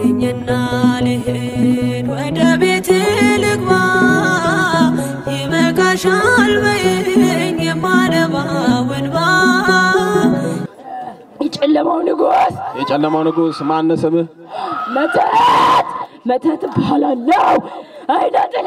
ፍቀድልኝና ልሂድ ወደ ቤት ልግባ ይበቃሻል በይኝ የማነባው እንባ የጨለማው ንጉሥ የጨለማው ንጉሥ ማን ስምህ? መተት መተት እባላለሁ። አይነ ጥላ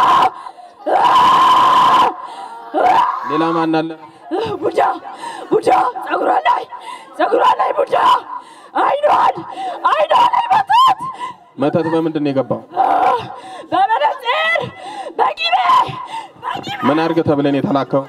ሌላ ማን አለ? ቡዳ ቡዳ ጸጉሯ ላይ ጸጉሯ ላይ ቡዳ አይኗን አይኗ ላይ መተት መተት በምንድን ነው የገባው? በመነጽር በቂቤ በቂቤ ምን አድርግ ተብለን የተላከው?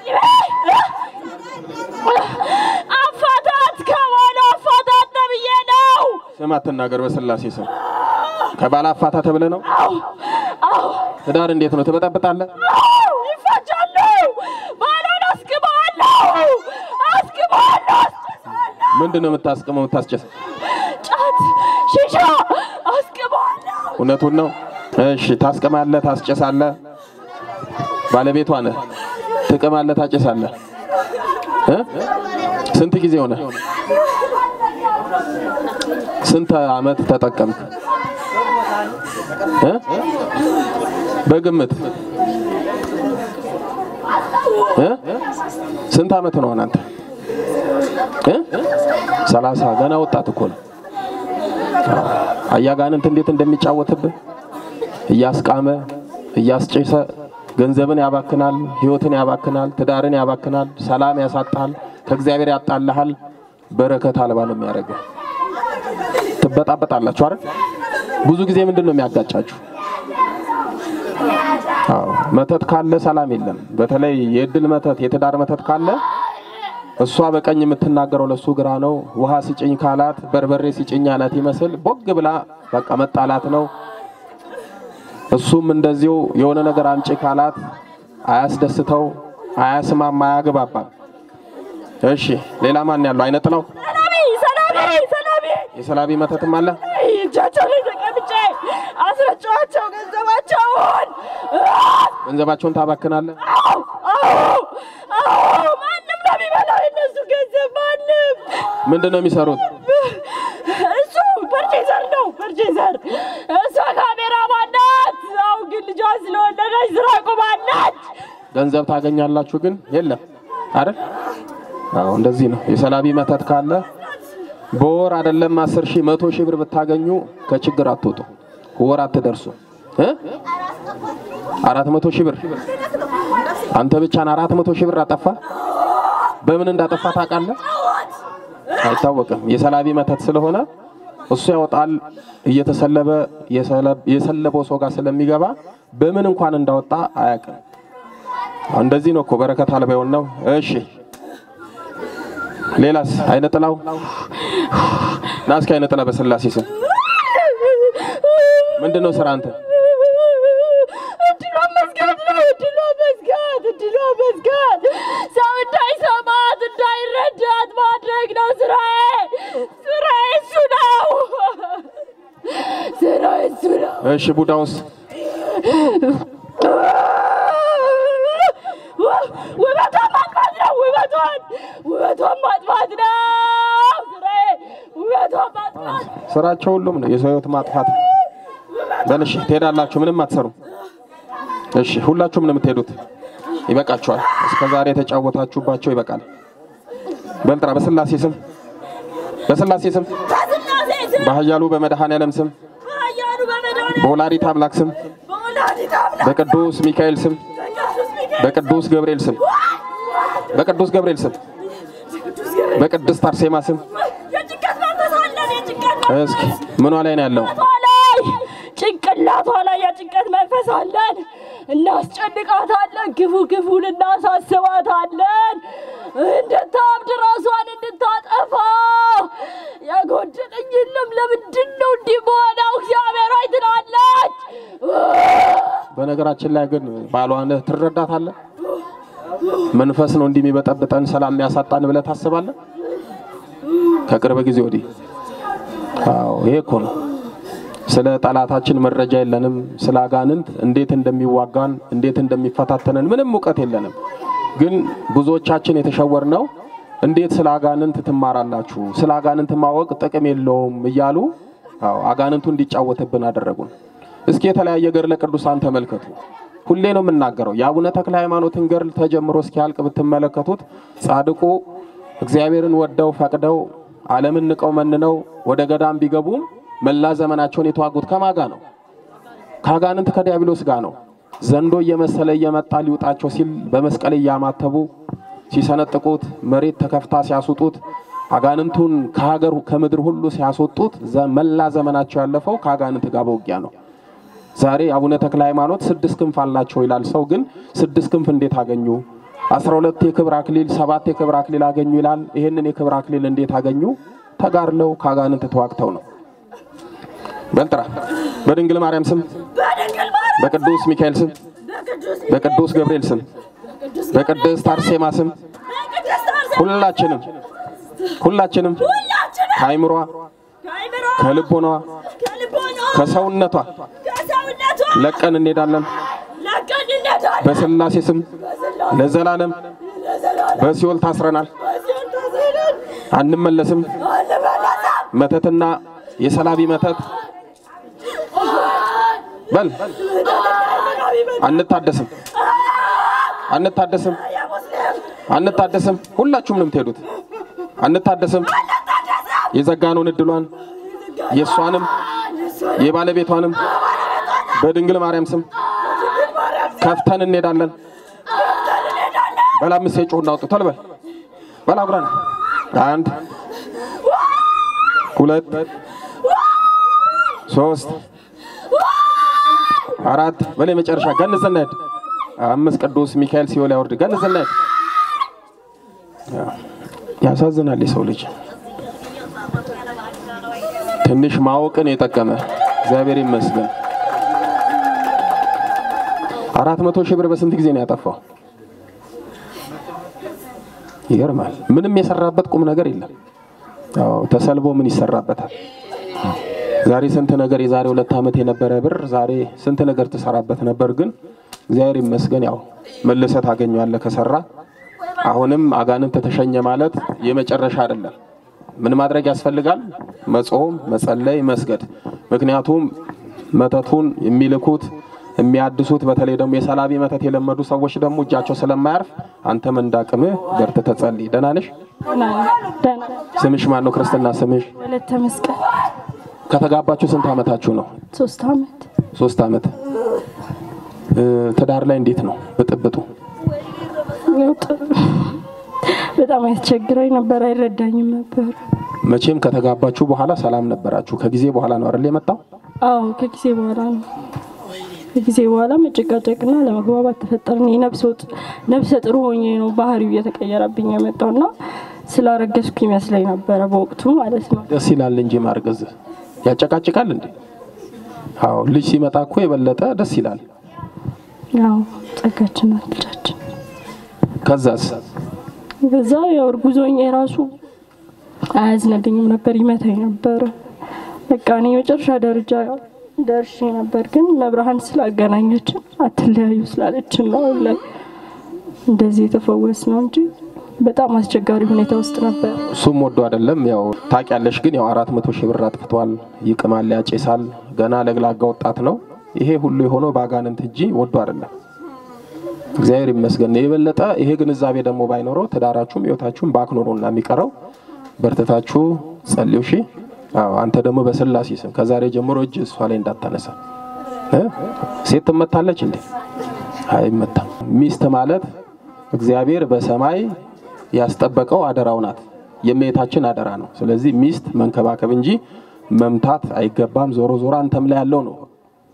አፋታት ከሆነ አፋታት ተብዬ ነው። ስም አትናገር፣ በስላሴ ስም ከባለ አፋታ ተብለ ነው። አዎ አዎ ትዳር እንዴት ነው ትበጠብጣለህ? አዎ ይፋጃሉ። ባሏን አስግባለሁ አስግባለሁ አስጨሳለሁ። ምንድን ነው የምታስቅመው የምታስጨስ? ጫት ሺሻ አስግባለሁ። እውነቱን ነው። እሺ ታስቅማለህ፣ ታስጨሳለህ። ባለቤቷ ነህ። ትቅማለህ፣ ታጨሳለህ። እ? ስንት ጊዜ ሆነ? ስንት አመት ተጠቀምክ? እ? በግምት እ? ስንት አመት ነው አንተ? እ? ሰላሳ ገና ወጣት እኮ ነው። አያጋንንት እንዴት እንደሚጫወትብህ እያስቃመ እያስጨሰ ገንዘብን ያባክናል፣ ህይወትን ያባክናል፣ ትዳርን ያባክናል፣ ሰላም ያሳጣል፣ ከእግዚአብሔር ያጣልሃል፣ በረከት አልባ ነው የሚያደርገው። ትበጣበጣላችሁ አይደል? ብዙ ጊዜ ምንድን ነው የሚያጋጫችሁ? አዎ መተት ካለ ሰላም የለም። በተለይ የእድል መተት፣ የትዳር መተት ካለ እሷ በቀኝ የምትናገረው ለሱ ግራ ነው። ውሃ ሲጭኝ ካላት በርበሬ ሲጭኝ አላት ይመስል ቦግ ብላ በቃ መጣላት ነው። እሱም እንደዚሁ የሆነ ነገር አምጪ ካላት አያስደስተው፣ አያስማማ፣ አያግባባም። እሺ ሌላ ማን ያለው? አይነ ጥላው ሰላቢ ሰላቢ ሰላቢ የሰላቢ መተትም አለ። እጃቸው ላይ ተቀምጬ አስረጫዋቸው ገንዘባቸውን። ገንዘባቸውን ታባክናለህ። አዎ አዎ አዎ ማንም ነው የሚበላው የነሱ ገንዘብ ማንም። ምንድን ነው የሚሰሩት? እሱ ፐርቼዘር ነው ፐርቼዘር። እሷ ካሜራማን ናት። አሁን ግን ልጇ ስለወለደች ስራ ቆማለች። ገንዘብ ታገኛላችሁ ግን የለም አይደል? አዎ እንደዚህ ነው። የሰላቢ መተት ካለ በወር አይደለም አስር ሺህ መቶ ሺህ ብር ብታገኙ ከችግር አትወጡ። ወር አትደርሱ እ አራት መቶ ሺህ ብር አንተ ብቻን አራት መቶ ሺህ ብር አጠፋ። በምን እንዳጠፋ ታውቃለህ? አይታወቅም። የሰላቢ መተት ስለሆነ እሱ ያወጣል። እየተሰለበ የሰለበው ሰው ጋር ስለሚገባ በምን እንኳን እንዳወጣ አያውቅም። እንደዚህ ነው እኮ በረከት አልባ የሆነው። እሺ ሌላስ? አይነ ጥላው ና እስኪ አይነ ጥላ በስላሴ ስም ምንድን ነው ስራ አንተ? እድሏ መዝጋት ነው። እድሏ መዝጋት፣ እድሏ መዝጋት፣ ሰው እንዳይሰማት እንዳይረዳት ማድረግ ነው ስራዬ። ስራዬ እሱ ነው። ስራዬ እሱ ነው። እሺ ቡዳውስ? ውበቷን ማጥፋት ነው። ውበቷን ውበቷን ማጥፋት ነው ስራዬ። ውበቷን ማጥፋት ስራቸው ሁሉም ነው የሰው ህይወት ማጥፋት። በል እሺ ትሄዳላችሁ፣ ምንም አትሰሩም። እሺ ሁላችሁም ነው የምትሄዱት። ይበቃችኋል። እስከ ዛሬ የተጫወታችሁባቸው ይበቃል። በልጥራ በስላሴ ስም በስላሴ ስም በስላሴ ስም በኃያሉ በመድኃኔዓለም ስም በኃያሉ በመድኃኔዓለም በወላዲተ አምላክ ስም በወላዲተ አምላክ በቅዱስ ሚካኤል ስም በቅዱስ ሚካኤል በቅዱስ ገብርኤል ስም በቅዱስ ገብርኤል ስም በቅድስት አርሴማ ስም የጭንቀት መንፈስ አለን። የጭንቀት መንፈስ እስኪ ምኗ ላይ ነው ያለው? ላይ ጭንቅላቷ ላይ የጭንቀት መንፈስ አለን። እናስጨንቃታለን። ክፉ ክፉን እናሳስባታለን። እንድታብድ ራሷን እንድታጠፋ የጎደለኝ የለም። ለምንድን ነው እንዲህ በሆነው? እግዚአብሔር ሆይ ትላለች። በነገራችን ላይ ግን ባሏን ትረዳታለህ? መንፈስ ነው እንዲህ የሚበጠብጠን ሰላም የሚያሳጣን ብለህ ታስባለህ? ከቅርብ ጊዜ ወዲህ አዎ፣ ይሄ እኮ ነው። ስለ ጠላታችን መረጃ የለንም። ስለ አጋንንት እንዴት እንደሚዋጋን እንዴት እንደሚፈታተነን ምንም እውቀት የለንም። ግን ብዙዎቻችን የተሸወርነው እንዴት ስለ አጋንንት ትማራላችሁ፣ ስለ አጋንንት ማወቅ ጥቅም የለውም እያሉ አዎ አጋንንቱ እንዲጫወትብን አደረጉን። እስኪ የተለያየ ገድለ ቅዱሳን ተመልከቱ። ሁሌ ነው የምናገረው። የአቡነ ተክለ ሃይማኖትን ገድል ተጀምሮ እስኪያልቅ ብትመለከቱት ጻድቁ እግዚአብሔርን ወደው ፈቅደው ዓለምን ንቀው መንነው ወደ ገዳም ቢገቡም መላ ዘመናቸውን የተዋጉት ከማጋ ነው? ከአጋንንት ከዲያብሎስ ጋር ነው። ዘንዶ እየመሰለ እየመጣ ሊውጣቸው ሲል በመስቀል እያማተቡ ሲሰነጥቁት፣ መሬት ተከፍታ ሲያስውጡት፣ አጋንንቱን ከሀገር ከምድር ሁሉ ሲያስወጡት መላ ዘመናቸው ያለፈው ከአጋንንት ጋር በውጊያ ነው። ዛሬ አቡነ ተክለ ሃይማኖት ስድስት ክንፍ አላቸው ይላል ሰው። ግን ስድስት ክንፍ እንዴት አገኙ? አስራ ሁለት የክብር አክሊል ሰባት የክብር አክሊል አገኙ ይላል። ይህንን የክብር አክሊል እንዴት አገኙ? ተጋድለው ከአጋንንት ተዋግተው ነው። በልጥራ በድንግል ማርያም ስም፣ በቅዱስ ሚካኤል ስም፣ በቅዱስ ገብርኤል ስም፣ በቅድስት አርሴማ ስም ሁላችንም ሁላችንም ከአይምሯ ከልቦኗ ከሰውነቷ ለቀን እንሄዳለን። በስላሴ ስም ለዘላለም በሲኦል ታስረናል፣ አንመለስም። መተትና የሰላቢ መተት በል አንታደስም፣ አንታደስም፣ አንታደስም። ሁላችሁም ነው የምትሄዱት። አንታደስም። የዘጋነውን እድሏን የእሷንም የባለቤቷንም በድንግል ማርያም ስም ከፍተን እንሄዳለን። በላ አምስት ጮህ እናውጡ ቶሎ በል በላ አጉራን አንድ ሁለት ሶስት አራት በላይ መጨረሻ ገንዘ እናሄድ አምስት ቅዱስ ሚካኤል ሲኦል ያወርድ ገንዘ እናሄድ። ያሳዝናል የሰው ልጅ ትንሽ ማወቅን የጠቀመ እግዚአብሔር ይመስገን። አራት መቶ ሺህ ብር በስንት ጊዜ ነው ያጠፋው? ይገርማል። ምንም የሰራበት ቁም ነገር የለም። አዎ ተሰልቦ ምን ይሰራበታል? ዛሬ ስንት ነገር የዛሬ ሁለት ዓመት የነበረ ብር ዛሬ ስንት ነገር ትሰራበት ነበር። ግን እግዚአብሔር ይመስገን ያው መልሰህ ታገኘዋለህ ከሰራ። አሁንም አጋንንት ተሸኘ ማለት የመጨረሻ አይደለም። ምን ማድረግ ያስፈልጋል? መጾም፣ መጸለይ፣ መስገድ። ምክንያቱም መተቱን የሚልኩት የሚያድሱት በተለይ ደግሞ የሰላቢ መተት የለመዱ ሰዎች ደግሞ እጃቸው ስለማያርፍ አንተም እንዳቅምህ በርትተህ ጸልይ። ደህና ነሽ? ስምሽ ማን ነው? ክርስትና ስምሽ? ወለተ መስቀል ከተጋባችሁ ስንት ዓመታችሁ ነው? ሶስት አመት ሶስት ዓመት። እ ትዳር ላይ እንዴት ነው ብጥብጡ? ያው ጥሩ በጣም ያስቸግረኝ ነበር፣ አይረዳኝም ነበር። መቼም ከተጋባችሁ በኋላ ሰላም ነበራችሁ። ከጊዜ በኋላ ነው አይደል የመጣው? አዎ ከጊዜ በኋላ ነው ከጊዜ በኋላ መጨቃጨቅና ለመግባባት ተፈጠርን። የነፍስ ወጥ ነፍሰ ጥሩ ሆኜ ነው ባህሪው እየተቀየረብኝ የመጣውና ስላረገዝኩ ይመስለኝ ነበረ በወቅቱ ማለት ነው። ደስ ይላል እንጂ ማርገዝ ያጨቃጭቃል እንዴ? አዎ ልጅ ሲመጣ እኮ የበለጠ ደስ ይላል። ያው ጸጋችን ናት ልጃችን። ከዛስ በዛ ያው እርጉዝ ሆኜ ራሱ አያዝንልኝም ነበር፣ ይመታኝ ነበረ። በቃ እኔ የመጨረሻ ደረጃ ደርሼ ነበር፣ ግን መብርሃን ስላገናኘችን አትለያዩ ስላለችን ነው አሁን ላይ እንደዚህ የተፈወስ ነው እንጂ በጣም አስቸጋሪ ሁኔታ ውስጥ ነበር። እሱም ወዶ አይደለም ያው ታውቂያለሽ። ግን ያው አራት መቶ ሺህ ብር አጥፍቷል፣ ይቅማል፣ ያጨሳል። ገና ለግላጋ ወጣት ነው። ይሄ ሁሉ የሆነው በአጋንንት እንጂ ወዶ አይደለም። እግዚአብሔር ይመስገን። የበለጠ ይሄ ግንዛቤ ደግሞ ባይኖረው ትዳራችሁም ህይወታችሁም ባክኖ ነው እና የሚቀረው። በርትታችሁ ጸልዩ። እሺ። አዎ አንተ ደግሞ በስላሴ ስም ከዛሬ ጀምሮ እጅ እሷ ላይ እንዳታነሳ። እ ሴት ትመታለች እንዴ? አይመታም። ሚስት ማለት እግዚአብሔር በሰማይ ያስጠበቀው አደራው ናት። የእመቤታችን አደራ ነው። ስለዚህ ሚስት መንከባከብ እንጂ መምታት አይገባም። ዞሮ ዞሮ አንተም ላይ ያለው ነው።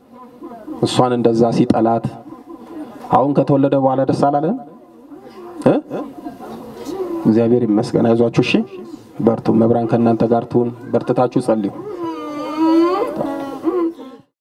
እሷን እንደዛ ሲጠላት አሁን ከተወለደ በኋላ ደስ አላለህም? እ እግዚአብሔር ይመስገን። አይዟችሁ። እሺ በርቱ። መብራን ከእናንተ ጋር ትሁን። በርትታችሁ ጸልዩ።